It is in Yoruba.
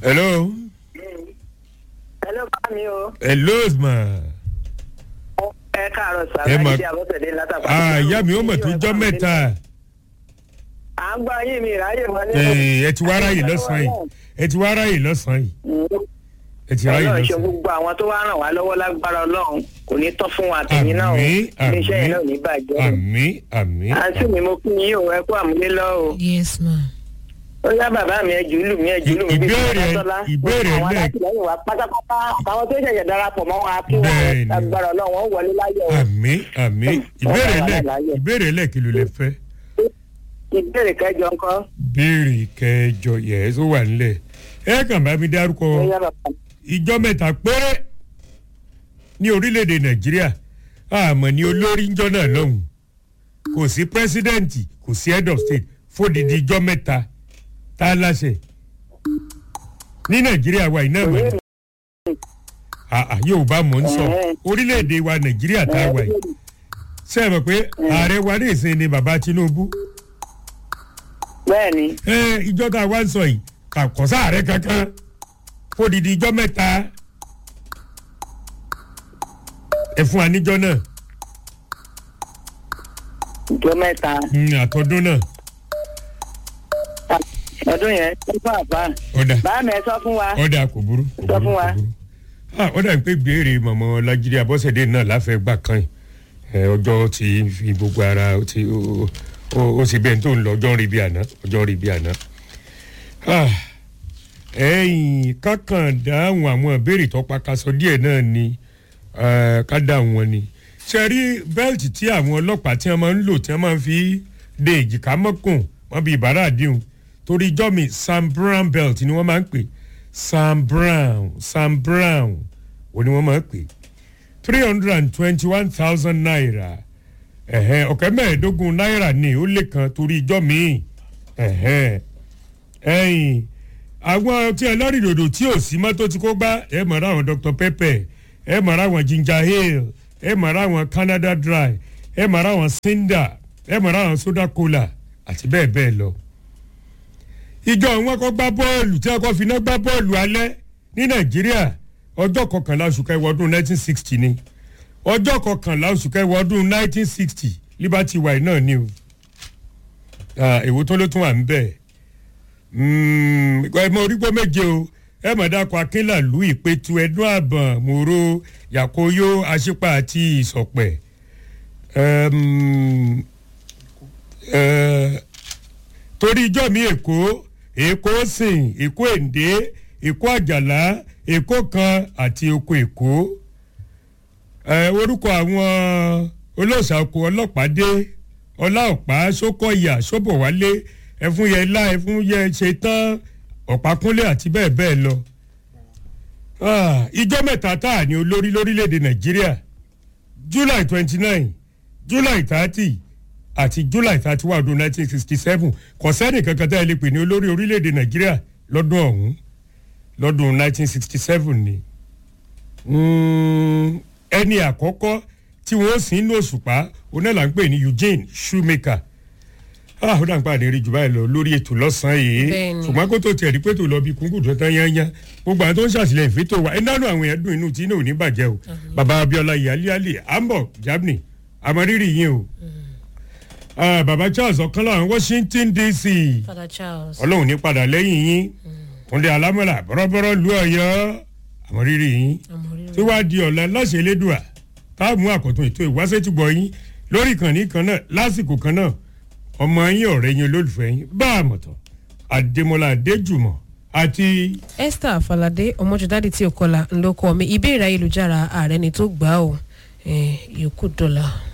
hello hello bá mi o. hello ma ẹ káàárọ̀ sá Ẹ mà- láti àbọ̀tẹ̀dé látàkùn. ah ìyá mi ó mọ̀ tó jọ́ mẹ́ta à ń gbọ́ yín mi ìráyè wọlé. Eh, ẹ ti wá ráyè lọ́sàn-án yìí ẹ ti wá ráyè lọ́sàn-án yìí ẹ ti ráyè ọlọ́run ṣe lọ́sàn-án gbogbo àwọn tó wá ràn wá lọ́wọ́ lágbára ọlọ́run kò ní tọ́ fún wa àtẹ̀yìn náà o àmì iléeṣẹ́ yìí náà ò ní bàjẹ́ o. àmì àmì àǹtí mi mo kí yín o ẹ kú àmúlé lọ o. yes ma. ó yá bàbá mi ẹ jù ú lù mí ẹ jù ú lù mí bí Ìbéèrè- Sọ́lá. ìbéèrè àwọn lẹ́ẹ̀- alátìlẹyìn wa pátápátá àtàwọn tó ṣẹ̀ṣẹ̀ darapọ̀ mọ́ wa kí wọ́n Bẹ́ẹ̀ni. lágbára ọlọ́run wọ́n wọlé láyọ̀ o. àmì àmì ìbéèrè lẹ láyè. ìbéèrè lẹ kí ló lè fẹ́ ìbéèrè kẹjọ ńkọ́. béèrè kẹjọ yẹ ẹ tó wà nílẹ̀ ẹ kàn bá mi dárúkọ ó yá bàbá mi. ìjọ mẹ́ta péré ní orílẹ̀-èdè nàìjíríà àmọ́ ní olórí ńjọ́ náà lọ́hùn kò sí pírẹ́sídẹ̀ǹtì kò sí head of state fódìdí ìjọ mẹ́ta tá a láṣẹ ní nàìjíríà wa iná mọ̀ ní àà yorùbá mọ̀ ń sọ orílẹ̀-èdè wa nàìjíríà tá a wà yìí ṣe é mọ̀ pé ààrẹ wa ní ìsìn ni bàbá tinubu bẹ́ẹ̀ni ẹ ìjọ tá a wá ń sọ yìí kà kọ́ sáàrẹ kankan fódìdí ìjọ mẹ́ta ẹ fún wa níjọ náà ìjọ mẹ́ta mm, àtọ́dún náà ọdún yẹn ń fún àbá. ọ̀dà bàá mi ẹ sọ fún wa. ọ̀dà kò burú kò Sọ burú fún wa. kò burú. Ah, ọ̀dà ń pè béèrè mọ̀mọ́ lajiri abọ́sẹ̀dé náà láfẹ́ gbà kan yìí Ẹ, ọjọ́ ti fi gbogbo ara ó ti ó- ó ó sì bẹ́ẹ̀ tó ń lọ ọjọ́ ń rí bí àná ọjọ́ ń rí bí àná. Ah, ẹ̀yìn kákan dáhùn àwọn ìbéèrè tó pakasọ díẹ̀ náà ni eh, ká dáhùn wọn ni ṣe rí bẹ́ẹ̀tì tí àwọn ọlọ́pàá tí wọ́n máa ń lò tí wọ́n máa ń fi de èjìká mọ́kùn wọ́n bí ìbára àdéhùn torí ijọ́ mi sam brown belt ni wọ́n máa ń pè sam brown sam brown ò ní wọ́n máa ń pè three hundred and twenty-one thousand naira ẹ̀hẹ́n ọ̀kẹ́ mẹ́ẹ̀ẹ́dógún náírà ni ó lé kan torí ijọ́ mi ẹ̀hẹ́n ẹ̀yìn àwọn tí ẹlọ́rìndòdò tí ò sí mọ́tò tí kò gbá ẹ mọ̀ ra àwọn dr pepper ẹ mọ̀ ra àwọn ginger ale ẹ mọ̀ ra àwọn canada dry ẹ mọ̀ ra àwọn cinder ẹ mọ̀ ra àwọn soda cola àti bẹ́ẹ̀ bẹ́ẹ̀ lọ. ìjọ wọn kọ́ gbá bọ́ọ̀lù tí wọn kọ́ fi iná gbá bọ́ọ̀lù alẹ́ ní nàìjíríà ọjọ́ kọkànlá oṣù kẹwàá ọdún 1960 ni ọjọ́ kọkànlá oṣù kẹwàá ọdún 1960 liberty wine náà ni o Ah, èwo tó ló tún wà ń bẹ́ẹ̀ ẹ mọ orígbó méje o ẹ mọ̀ dákọ̀ akínlàlú ìpẹ̀tù ẹ̀dún àbọ̀n mòró yàkóyó àṣìpà àti ìsọ̀pẹ̀ Ẹm, ẹ, torí ijọ́ mi èkó èkó sìn èkó èndé èkó àjàlá èkó kan àti oko èkó ẹ, orúkọ àwọn olóòṣà oko ọlọ́pàá dé ọláọ̀pá sókọ̀yà sọ́bọ̀wálé ẹ̀fúnyẹlá ẹ̀fúnyẹ ṣetán ọ̀pákúnlé àti bẹ́ẹ̀ bẹ́ẹ̀ lọ. Ah, ìjọ mẹ́ta tá a ní olórí lórílẹ̀‐èdè nàìjíríà july twenty nine july thirty àti july thirty one ọdún nineteen sixty seven kò sẹ́ni kankan tá a lè pè ní olórí orílẹ̀‐èdè nàìjíríà lọ́dún ọ̀hún lọ́dún nineteen sixty seven ni. Mm, ẹni àkọ́kọ́ tí wọ́n sì ń lò ṣùpá onílà ń pè ní eugene shoemaker ah ó dà ń pàdé rí jù báyìí lọ lórí ètò lọ́sàn-án yìí Bẹ́ẹ̀ni. ṣùgbọ́n kó tó tiẹ̀ rí pé tó lọ bí kúngùn tó tán yányá gbogbo àwọn tó ń ṣàtìlẹ́yìn fẹ́tò wa ẹ̀ńdánù àwọn èèyàn dùn inú tí inú ò ní bàjẹ́ o bàbá abiola yaliali ambo germany àmọ́rírì yín o Ah, bàbá charles ọ̀kanlá washington dc father charles. ọlọ́run ní padà lẹ́yìn yín kúnlẹ̀ alámọ̀là bọ́rọ́bọ́rọ́ lu ọ̀yọ́ àmọ́rírì yín tí wàá di ọ̀la láṣẹ elédùà táàmù àkọ́tún ètò ìwáṣẹ́tìgbọ̀ yín lórí ìkànnì kan náà lásìkò kan náà ọmọ yín ọ̀rẹ́ yín olólùfẹ́ yín bá a mọ̀tọ̀ àdèmọ́lá adéjùmọ̀ àti esther falade ọmọjọdádì tí o kọlà ńlọkọ mi ìbéèrè ayélujára ààrẹ ni tó gbà ó yòókù dọ́là.